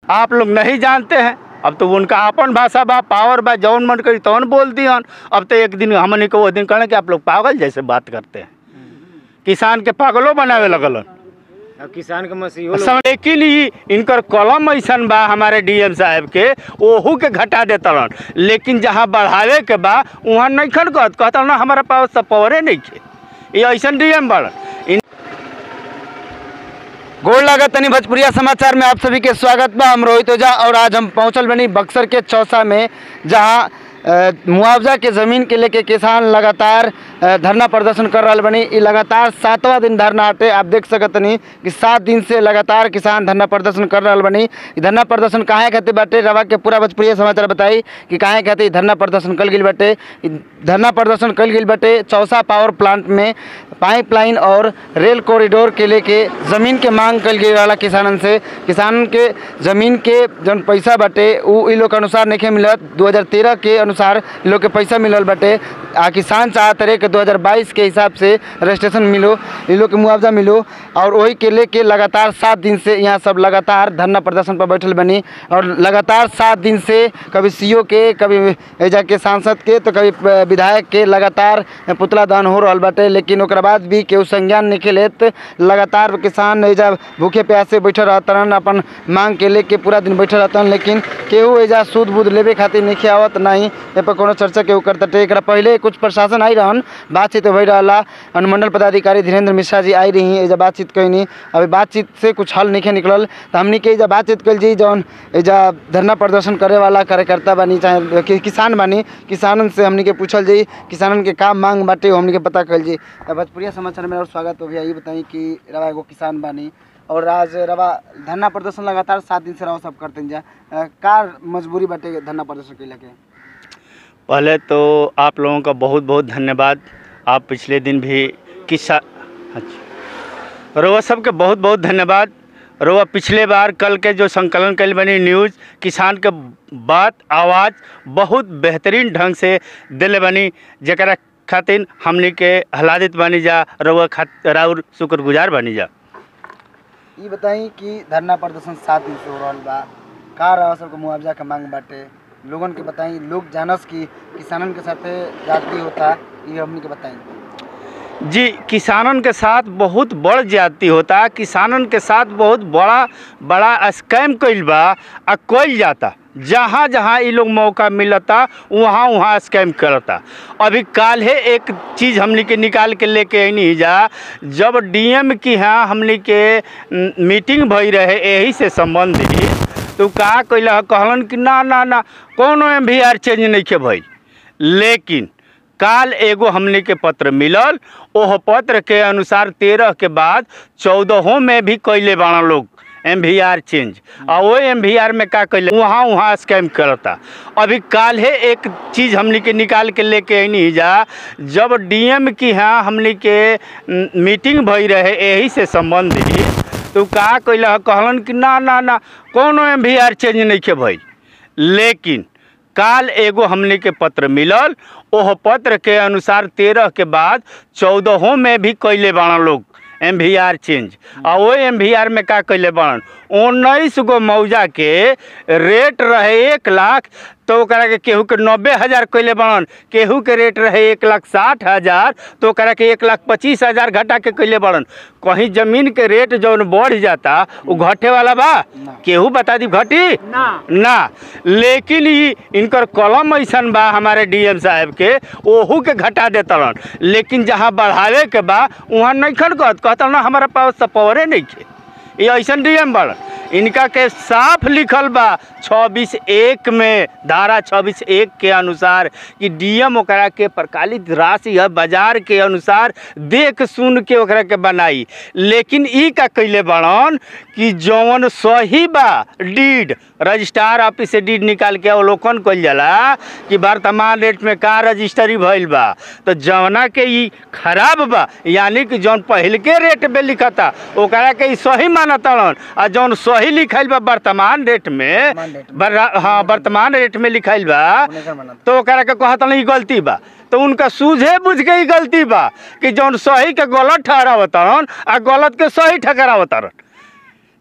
आप लोग नहीं जानते हैं अब तो उनका अपन भाषा बा पावर बा जौन मन करी तौन बोल दियन अब तो एक दिन हमने को वो दिन कहने कि आप लोग पागल जैसे बात करते हैं किसान के पागलों बनावे लगलन अब किसान के मसीहो सब लेकिन ई इनकर कलम ऐसन बा हमारे डीएम साहब के ओहू के घटा देतलन लेकिन जहाँ बढ़ावे के बा वहाँ नहीं खन कहत कहतल ना हमारा पास सब पावरे नहीं खे ये ऐसन डीएम बड़न इन गोड़ लागत तनी भोजपुरिया समाचार में आप सभी के स्वागत बा हम रोहित ओझा और आज हम पहुंचल बनी बक्सर के चौसा में जहां अ, मुआवजा के ज़मीन के लेके किसान लगातार अ, धरना प्रदर्शन कर रहा बनी ई लगातार सातवां दिन धरना हटे आप देख सकत तनी कि सात दिन से लगातार किसान धरना प्रदर्शन कर रहा बनी ई धरना प्रदर्शन काहे खातिर बाटे रवा के पूरा भोजपुरिया समाचार बताई कि काहे खातिर ई धरना प्रदर्शन कल गेल बाटे ई धरना प्रदर्शन कल गेल बाटे चौसा पावर प्लांट में पाइपलाइन और रेल कॉरिडोर के लेके ज़मीन के मांग कल गई वाला किसानन से किसान के ज़मीन के जौन पैसा बाटे उ इ लोग के अनुसार नहीं मिलत 2013 के अनुसार इ लोग के पैसा मिलल बाटे आ किसान चाहत रहे कि 2022 के हिसाब से रजिस्ट्रेशन मिलो इ लोग के मुआवजा मिलो और वही के लेके लगातार सात दिन से यहाँ सब लगातार धरना प्रदर्शन पर बैठल बनी और लगातार सात दिन से कभी सीओ के कभी एजा के सांसद के तो कभी विधायक के लगातार पुतला दहन हो रहल बाटे लेकिन ओकरा बाद भी केहू संज्ञान नहीं लेत लगातार किसान एजा भूखे प्यासे बैठल रहतन अपन मांग के लेके पूरा दिन बैठल रहतन लेकिन केहू एजा सूद बूद लेवे खातिर नहीं आवत नहीं ए पर कोनो चर्चा केहू करते एकरा पहले कुछ प्रशासन आई रहन बातचीत भई रहला अनुमंडल पदाधिकारी धीरेन्द्र मिश्रा जी आई रही एजा बातचीत कैनी अभी बातचीत से कुछ हल नहीं निकलल तो हमनी के एजा बातचीत कल जी जौन एजा धरना प्रदर्शन करे वाला कार्यकर्ता बानी चाहे कि, किसान बानी किसानन से हमनी के पूछल जी किसानन के काम मांग बाटे वो हमनी के पता कल जी तो भोजपुरिया समाचार में और स्वागत हो भैया ये बताई कि रवा एगो किसान बानी और आज रवा धरना प्रदर्शन लगातार सात दिन से रवा सब करते जा अ, का मजबूरी बाटे धरना प्रदर्शन कैला के पहले तो आप लोगों का बहुत बहुत धन्यवाद आप पिछले दिन भी किसा अच्छा रोवा सबके बहुत बहुत धन्यवाद रोवा पिछले बार कल के जो संकलन कल बनी न्यूज़ किसान के बात आवाज़ बहुत बेहतरीन ढंग से दिले बनी जरा खातिर हमनी के हलादित बनी जा रोवा खात राउर शुक्रगुजार बनी जा ये बताई कि धरना प्रदर्शन सात दिन से हो रहल बा का रहा सबके मुआवजा के मांग बाटे लोगन के बताई लोग जानस कि किसानन के साथे जाति होता ये हमनी के बताई जी किसानन के साथ बहुत बड़ ज्यादती होता किसानन के साथ बहुत बड़ा बड़ा स्कैम कइल बा आ कइल जाता जहाँ जहाँ ये लोग मौका मिलता वहाँ वहाँ स्कैम करता अभी काल है एक चीज़ हमने के निकाल के लेके अनी जा जब डीएम की यहाँ हमने के न, मीटिंग भई रहे यही से संबंधित तो का कैला कहलन कि ना ना ना कोनो एम भी आर चेंज नहीं के भई लेकिन काल एगो हमने के पत्र मिलल ओह पत्र के अनुसार तेरह के बाद चौदहों में भी कैले बाड़ा लोग एम वी आर चेंज और वो एम वी आर में का कैले वहाँ वहाँ स्कैम करता अभी काल है एक चीज़ हमने के निकाल के लेके अनी जा जब डीएम की यहाँ हमने के न, मीटिंग भई रहे यही से संबंधित तो का कैला कहलन कि ना ना ना कोनो एम वी आर चेंज नहीं के भई लेकिन काल एगो हमने के पत्र मिलल ओह पत्र के अनुसार तेरह के बाद चौदहों में भी कैले बाड़ा लोग एम वी आर चेंज और वो एम वी आर में का कैले बाड़न उन्नीस गो मौजा के रेट रहे एक लाख तो ओकरा के केहू के नब्बे हज़ार कैले बाड़न केहू के रेट रहे एक लाख साठ हज़ार तो ओकरा के एक लाख पच्चीस हज़ार घटा के कैले बाड़न कहीं ज़मीन के रेट जौन बढ़ जाता वो घटे वाला बा केहू बता दी घटी ना ना लेकिन ई इनकर कलम ऐसन बा हमारे डीएम साहब के ओहू के घटा देतलन लेकिन जहाँ बढ़ावे के बा वहाँ नहीं खन कहत कहतल ना हमारा पास सपवरे नहीं खे ये ऐसन डीएम बड़न इनका के साफ लिखल बा छब्बीस एक में धारा छब्बीस एक के अनुसार कि डीएम ओकरा के प्रकालित राशि है बाजार के अनुसार देख सुन के ओकरा के बनाई लेकिन ई का कैले बड़न कि जौन सही बा डीड रजिस्ट्रार ऑफिस से डीड निकाल के अवलोकन कइल जाला कि वर्तमान रेट में का रजिस्ट्री भइल बा तो जौना के ई खराब बा यानी कि जौन पहल के रेट में लिखता ओकरा के ई सही मानतलन आ जौन सही लिखाइल बा वर्तमान रेट में वर्तमान रेट में। बरा- हाँ वर्तमान रेट में लिखाइल बा उन्हें कर मानत। तो ओकरा के कहतन ई गलती बा तो उनका सूझे बुझ के ई गलती बा कि जौन सही के गलत ठहरावतन आ गलत के सही ठहरावतन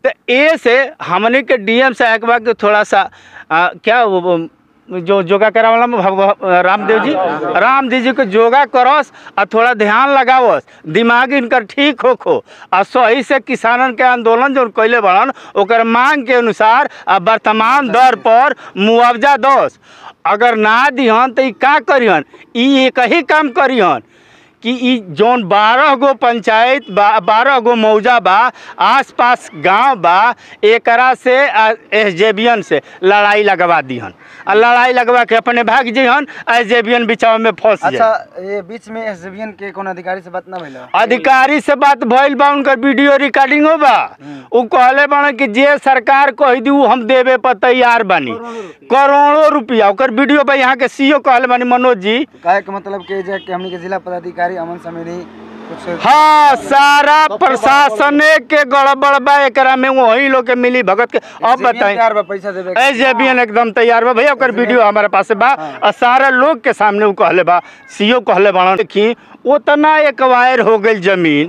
तो ए से हमने के डीएम साहब बा के थोड़ा सा आ, क्या वो, वो, जो योगा करा वाला में भगव- रामदेव जी रामदेव जी को योगा करस और थोड़ा ध्यान लगावस दिमाग इनकर ठीक हो खो और सही से किसानन के आंदोलन जो कैले बड़न ओकर मांग के अनुसार आ वर्तमान दर पर मुआवजा दस अगर ना दिहन तो ई का करिहन ई एक ही काम करिहन कि ई जौन बारह गो पंचायत बा बारह गो मौजा बा आस पास गांव बा एकरा से एस से लड़ाई लगवा दिहन आ लड़ाई लगवा के अपने भाग जइहन एस जेबियन बिचाव में फंस अच्छा जाए ये बीच में एसडीएम के कोनो अधिकारी से बात ना भइल अधिकारी से बात भइल बा उनकर वीडियो रिकॉर्डिंगो बा उ कहले बाड़े कि जे सरकार कह दी उ हम देवे पर तैयार बानी करोड़ों रुपया ओकर वीडियो बा यहाँ के सीओ कहले बानी मनोज जी कहे के मतलब के जे कि हमनी के जिला पदाधिकारी अमन समीरी कुछ हाँ सारा प्रशासन के गड़बड़ बा एकरा में वही लोग के मिली भगत के अब बताएं तैयार बा पैसा देवे के। एस एकदम तैयार बा भैया ओकर वीडियो हमारे पास बा और सारा लोग के सामने उ कहले बा सीओ कहले बा देखी उतना एकवायर हो गई जमीन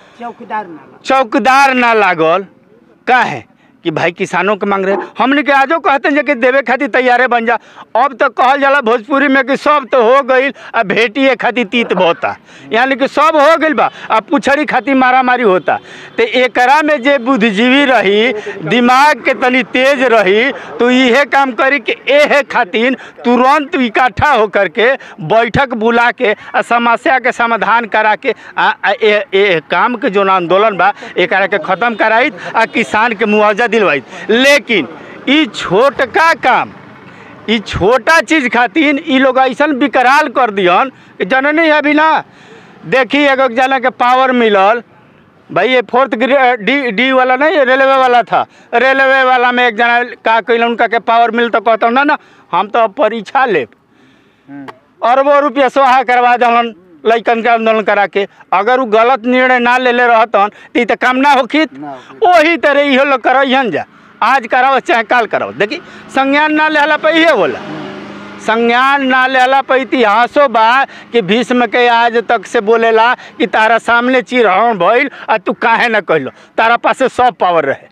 चौकीदार ना लागल काहे कि भाई किसानों के मांग रहे हमने के आजो कहते हैं कि देवे खातिर तैयारे बन जा अब तो कहल जाला भोजपुरी में कि सब तो हो गई अब भेटिए खातिर तीत बहुता यानी कि सब हो गई बा अब पुछड़ी खातिर मारा मारी होता तो एकरा में जे बुद्धिजीवी रही दिमाग के तनी तेज रही तो इहे काम करी कि एहे खातिर तुरंत इकट्ठा होकर के बैठक बुला के आ समस्या के समाधान करा के आ, आ, ए, ए, काम के जो आंदोलन बा एकरा के खत्म कराई आ किसान के मुआवजा दिलवाई लेकिन ई छोटका काम ई छोटा चीज खातिर ई लोग ऐसा विकराल कर दिहन कि जननी है अभी ना देखी एगो जना के पावर मिलल भाई ये फोर्थ ग्रेड डी डी वाला नहीं ये रेलवे वाला था रेलवे वाला में एक जना का कैल उनका के पावर मिल तो कहता ना ना हम तो अब परीक्षा लेब हम्म। अरबों रुपया सोहा करवा दहन लइकन के आंदोलन करा के अगर वो गलत निर्णय ना ले ले रहतन तो ई तो काम ना होखित ना होखित। वही तरह इहो लोग करहन जा आज कराओ चाहे काल कराओ देखी संज्ञान ना लेला पे इहे बोला संज्ञान ना लेला पे इतिहासो बा कि भीष्म के आज तक से बोलेला कि तारा सामने चिरहरण भइल आ तू काहे ना कहलो तारा पासे सब पावर रहे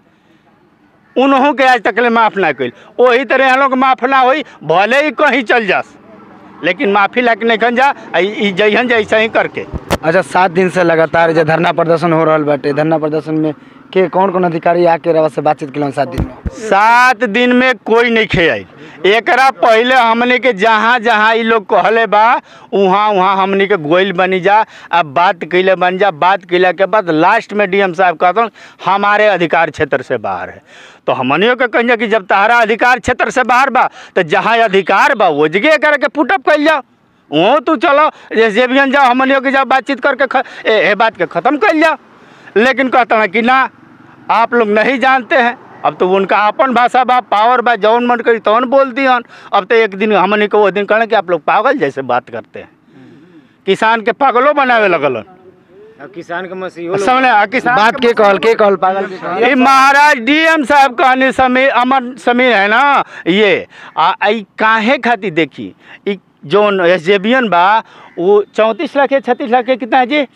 उन्हों के आज तक ले माफ़ ना कइल वही तरह यहाँ लोग माफ़ ना होई भले ही कहीं चल जास लेकिन माफ़ी लाके नहीं खन जा आ ई- ई जइहन जा ऐसा ही करके अच्छा सात दिन से लगातार जे धरना प्रदर्शन हो रहल बाटे धरना प्रदर्शन में के कौन कौन अधिकारी आके रवा से बातचीत केलन सात दिन में सात दिन में कोई नहीं खेल एकरा पहले हमने के जहाँ जहाँ ई लोग कहले बा वहाँ वहाँ हमने के गोइल बनी जा अब बात कैले बन जा बात कैला के बाद लास्ट में डीएम साहब कहते हमारे अधिकार क्षेत्र से बाहर है तो हमनियों के कहिए कि जब तहरा अधिकार क्षेत्र से बाहर बा तो जहाँ अधिकार बा वो जगह करके पुटअप कैल जाओ वो तू चलो जे भी जाओ हमनियों के जाओ बातचीत करके ख, ए, ए बात के ख़त्म कर जाओ लेकिन कहते हैं कि ना आप लोग नहीं जानते हैं अब तो उनका अपन भाषा बा पावर बा जौन मन करी तौन बोल दिहन अब तो एक दिन हमने को वो दिन कहना कि आप लोग पागल जैसे बात करते हैं किसान के पागलों बनावे लगलन किसान के मसीहो समझले आ, किसान बात के कहल के कहल पागल के कहल ये महाराज डीएम साहब कहने समीर अमर समीर है ना ये आ ई काहे खातिर देखी ई जोन एस बा वो चौंतीस लाख है छत्तीस लाख है कितना है जी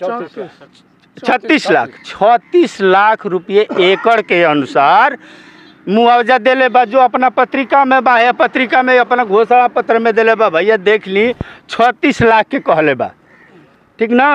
छत्तीस लाख छत्तीस लाख रुपये एकड़ के अनुसार मुआवजा देले बा जो अपना पत्रिका में बा या पत्रिका में अपना घोषणा पत्र में देले बा भैया देख ली छत्तीस लाख के कहले बा ठीक ना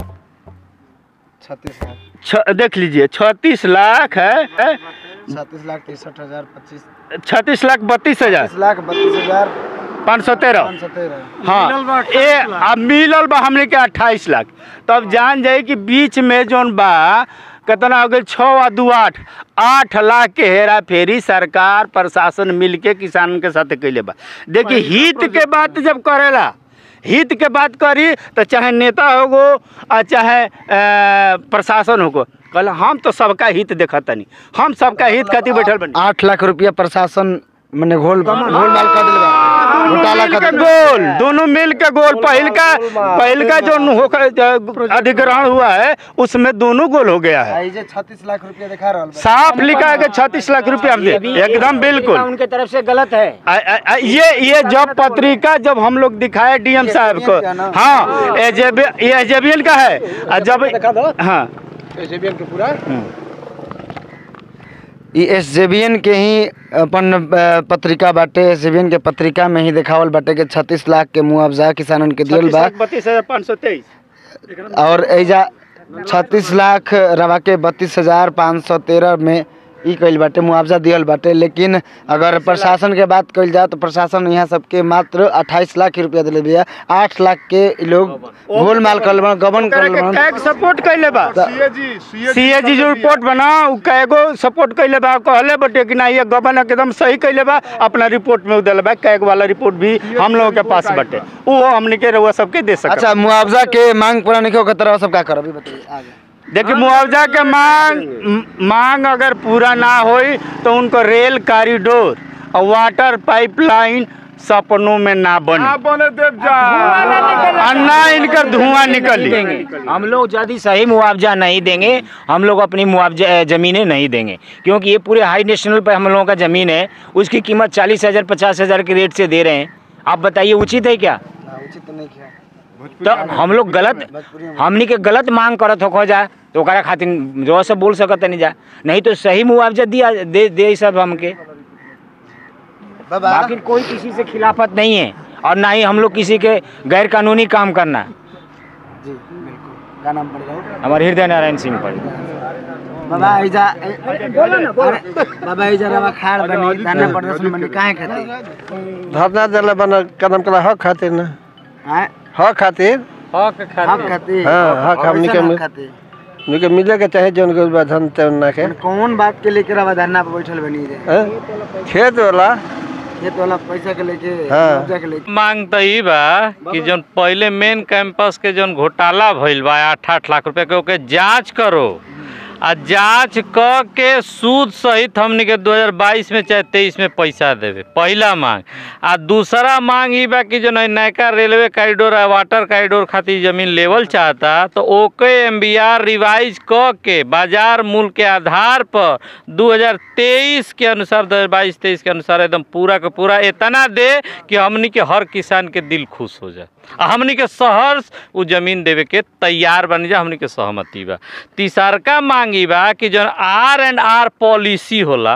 छत्तीस लाख छ देख लीजिए छत्तीस लाख है है? छत्तीस लाख तिरसठ हजार पच्चीस छत्तीस लाख बत्तीस हजार तीस लाख बत्तीस हजार पाँच सौ तेरह पाँच सौ तेरह हाँ ए अब मिलल बा हमने के अट्ठाईस लाख तब जान जाए कि बीच में जोन बा कितना हो गई छः आ दू आठ आठ लाख के हेरा फेरी सरकार प्रशासन मिल के किसानन के साथ कैले बा देखिए हित के बात जब करेला हित के बात करी तो चाहे नेता होगो आ चाहे अ, प्रशासन होगो कल हम तो सबका हित देखत तनी हम सबका हित खातिर बैठल बनी आठ लाख रुपया प्रशासन मैंने घोल घोल माल कर दिल बा घोटाला मिल कर के दिल गोल दोनों मिल के गोल पहल का पहल का जो होकर अधिग्रहण हुआ है उसमें दोनों गोल हो गया है आई जे छत्तीस लाख रुपया दिखा रहल बा साफ लिखा है कि छत्तीस लाख रुपया हम दे एकदम बिल्कुल उनके तरफ से गलत है आ, आ, आ, ये ये जब पत्रिका जब हम लोग दिखाए डीएम साहब को हाँ एजेबी ये एजेबियन का है और जब हाँ ई एस के ही अपन अ, पत्रिका बाटे एस के पत्रिका में ही देखावल बाटे कि छत्तीस लाख के मुआवजा किसानन के दियल बा बत्तीस हजार पाँच सौ तेईस और एजा छत्तीस लाख रवा के बत्तीस हजार पाँच सौ तेरह में ई कइल बाटे मुआवजा दियल बाटे लेकिन अगर प्रशासन के बात कइल जाए तो प्रशासन यहाँ सबके मात्र अट्ठाईस लाख रुपया दिले बिया आठ लाख के इ लोग गोल माल कर बन गबन कर बन कैग सपोर्ट कैले बा सीएजी जो रिपोर्ट बना उ कैगो सपोर्ट कैले बा कहले बटे कि ना ये गबन एकदम सही कैले बा अपना रिपोर्ट में उदल बा कैग वाला रिपोर्ट भी हम लोगों के पास बटे वो हमने के रउआ सबके दे सकते अच्छा मुआवजा के मांग पूरा नहीं होकर तरह सब का करब ई बताइए आगे देखिए मुआवजा के मांग म- मांग अगर पूरा ना होई तो उनको रेल कॉरिडोर और वाटर पाइपलाइन सपनों में ना बने और ना इनका धुआं निकली हम लोग यदि सही मुआवजा नहीं देंगे हम लोग अपनी मुआवजा अ, ज़मीनें नहीं देंगे क्योंकि ये पूरे हाई नेशनल पे हम लोगों का ज़मीन है उसकी कीमत चालीस हज़ार पचास हज़ार के रेट से दे रहे हैं आप बताइए उचित है क्या उचित नहीं किया तो हम लोग गलत हमनी के गलत मांग करत हो जाए तो ओकरा खातिर जो से बोल सकत नहीं जा नहीं तो सही मुआवजा दिया दे दे सब हमके बाबा बाकी कोई किसी से खिलाफत नहीं है और ना ही हम लोग किसी के गैर कानूनी काम करना जी बिल्कुल क्या नाम पड़ रहा हमारे हृदय नारायण सिंह पर बाबा ऐजा अरे बाबा ऐजा रवा खाड़ बनी धरना प्रदर्शन बनी काहे खातिर धरना दिला बना कदम कला हक खातिर ना हैं हक खातिर हक खातिर हाँ, हक हमनी के कैसन मिल- हक खातिर उनके मिले के चाहे जौन के बा धन तौन ना के कौन बात के लेके रवा धरना पे बैठल बनी रे हैं? खेत वाला खेत वाला पैसा के लेके हाँ। मुआवजा के लेके मांग तो ई बा कि जौन पहले मेन कैंपस के जौन घोटाला भइल बा आठ आठ लाख रुपए के ओके जांच करो आ जांच क के सूद सहित हमनी के 2022 में चाहे 23 में पैसा देवे पहला मांग आ दूसरा मांग ई बा कि जौन है नयका रेलवे कॉरिडोर आ वाटर कॉरिडोर खातिर जमीन लेवल चाहता तो ओके एमबीआर रिवाइज क के बाजार मूल्य के आधार पर 2023 के अनुसार 2022 23 के अनुसार एकदम पूरा के पूरा इतना दे कि हमनी के हर किसान के दिल खुश हो जाए आ हमनी के शहर उ जमीन देवे के तैयार बन जा हमनी के सहमति बा तीसरका मांगी बा कि जौन आर एंड आर पॉलिसी होला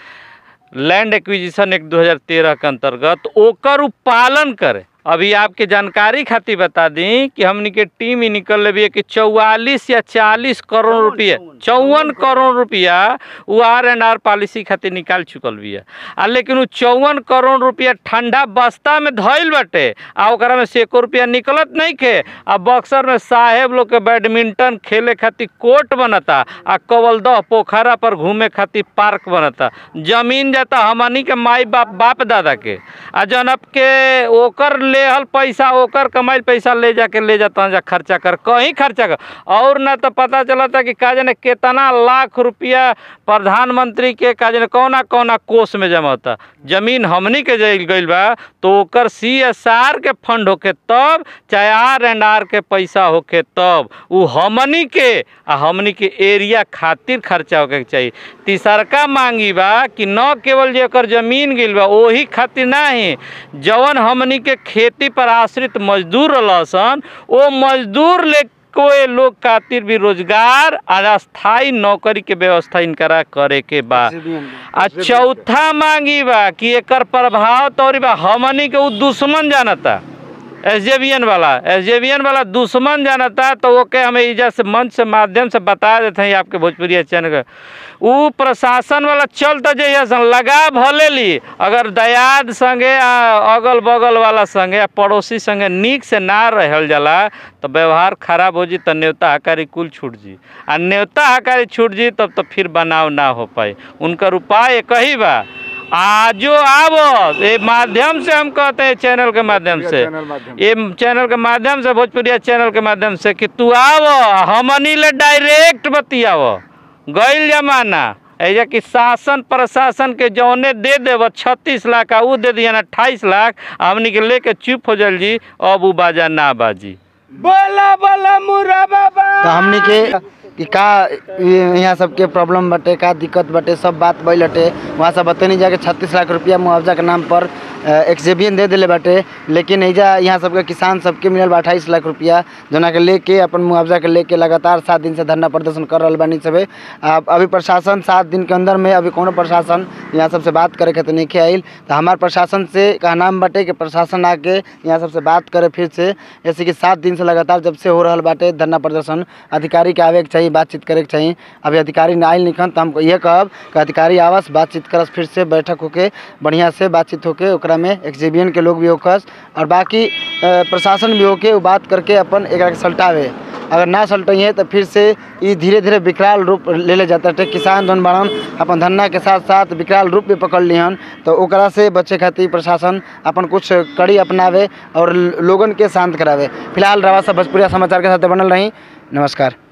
लैंड एक्विजिशन एक 2013 के अंतर्गत ओकर उ पालन करे अभी आपके जानकारी खातिर बता दी कि हमनी के टीम ही निकल रही है कि चौवालीस या चालीस करोड़ रुपया चौवन करोड़ रुपया वो आर एंड आर पॉलिसी खातिर निकाल चुकल बिया आ लेकिन वो चौवन करोड़ रुपया ठंडा बस्ता में धइल बाटे आ ओकरा में से एको रुपया निकलत नहीं खे आ बक्सर में साहेब लोग के बैडमिंटन खेले खातिर कोर्ट बनता आ कवलदह पोखरा पर घूमे खातिर पार्क बनता जमीन जाता हमनी के माई बाप बाप दादा के आ जनब के ओकर लेहल पैसा ओकर कमाइल पैसा ले जाके ले जाता जा खर्चा कर कहीं खर्चा कर और ना तो पता चलता कि का जाने कितना लाख रुपया प्रधानमंत्री के का जाने कौना कौना कोष में जमा होता जमीन हमनी के जाइल गइल बा तो ओकर सी एस आर के फंड होके तब चाहे आर एंड आर के पैसा होके तब उ हमनी के आ हमनी के एरिया खातिर खर्चा होके के चाहिए तीसरका मांगी बा कि न केवल जे एकर जमीन गिल बा ओही खातिर नाही जवन हमनी के खेती पर आश्रित मजदूर रहसन ओ मजदूर ले कोई लोग खातिर भी रोजगार आ स्थायी नौकरी के व्यवस्था इनकरा करे के बा आ चौथा मांगी बा कि एकर प्रभाव तौरी बा हमनी के उ दुश्मन जानता एस वाला एस वाला दुश्मन जानता तो ओके हमें इजा से मंच से माध्यम से बता देते हैं आपके भोजपुरी चैनल के उ प्रशासन वाला चल तो जइया सन लगा भले ली अगर दयाद संगे आ अगल बगल वाला संगे आ पड़ोसी संगे नीक से ना रहल जाला तो व्यवहार खराब हो जी तो न्योता हकारी कुल छूट जी आ न्योता हकारी छूट जी तब तो फिर बनाव ना हो पाए उनकर उपाय एक ही बा आजो आवो ये माध्यम से हम कहते हैं चैनल के माध्यम से ये चैनल के माध्यम से भोजपुरिया चैनल के माध्यम से कि तू आवो हमनी ले डायरेक्ट बतियावो गइल जमाना ऐजा कि शासन प्रशासन के जौने दे देव छत्तीस लाख आ उ दे दिया अट्ठाईस लाख आ हमनी के लेके चुप हो जल जी अब उ बाजा ना बाजी बोला बोला मुरा बाबा तो हमनी के कि का ये- यहाँ सबके प्रॉब्लम बटे का दिक्कत बटे सब बात भइल हटे वहाँ सब बतनी जाके छत्तीस लाख रुपया मुआवजा के नाम पर एक्सेबियन दे दिले बाटे लेकिन एजा यहाँ सबके किसान सबके मिलल बा अट्ठाईस लाख रुपया जना के लेके अपन मुआवजा के लेके लगातार सात दिन से धरना प्रदर्शन कर रहल बानी सबे आ, अभी प्रशासन सात दिन के अंदर में अभी कोनो प्रशासन यहाँ सबसे बात करे के तो नहीं आइल तो हमार प्रशासन से कहनाम बाटे कि प्रशासन आके यहाँ सबसे बात करे फिर से जैसे कि सात दिन से लगातार जब से हो रहल बाटे धरना प्रदर्शन अधिकारी के आवे के चाहिए बातचीत करे के चाहिए अभी अधिकारी ना आइल निकन तो हम ये कहब कि अधिकारी आवस बातचीत करस फिर से बैठक होके बढ़िया से बातचीत होके ओकरा में एक्जिबियन के लोग भी होकस और बाकी अ, प्रशासन भी होके वो बात करके अपन एकरा के सल्टावे अगर ना सल्टिए तो फिर से ये धीरे धीरे विकराल रूप ले ले जाता है किसान जौन बाड़न अपन धन्ना के साथ साथ विकराल रूप भी पकड़ लिहन तो ओकरा से बचे खातिर प्रशासन अपन कुछ कड़ी अपनावे और लोगन के शांत करावे फिलहाल रवा सब भोजपुरिया समाचार के साथ बनल रही नमस्कार